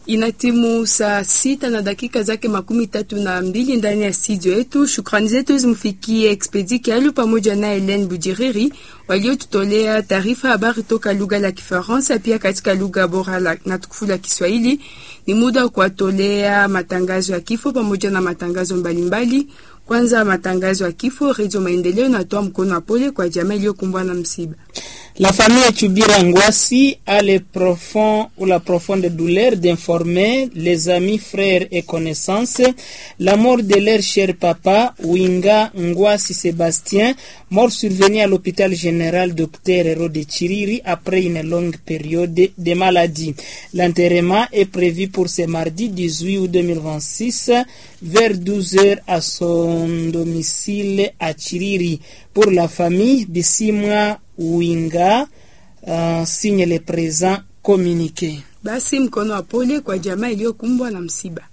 Inatimu saa sita na dakika zake makumi tatu na mbili ndani ya studio yetu. Shukrani zetu zimfikie Expedi Kialu pamoja na Helen Bujiriri waliotutolea taarifa habari toka lugha la Kifaransa pia katika lugha bora la, na tukufu la Kiswahili. Ni muda wa kuwatolea matangazo ya kifo pamoja na matangazo mbalimbali. Kwanza matangazo ya kifo. Redio Maendeleo inatoa mkono wa pole kwa jamaa iliyokumbwa na msiba. La famille Chubira Ngwasi a le profond ou la profonde douleur d'informer les amis, frères et connaissances la mort de leur cher papa Winga Ngwasi Sébastien, mort survenu à l'hôpital général Dr Hérode Chiriri après une longue période de maladie. L'enterrement est prévu pour ce mardi 18 août 2026 vers 12 heures à son domicile à Chiriri. Pour la famille, Bissimwa Winga uh, signe le présent communiqué. Basi mkono wa pole kwa jamaa iliyokumbwa na msiba.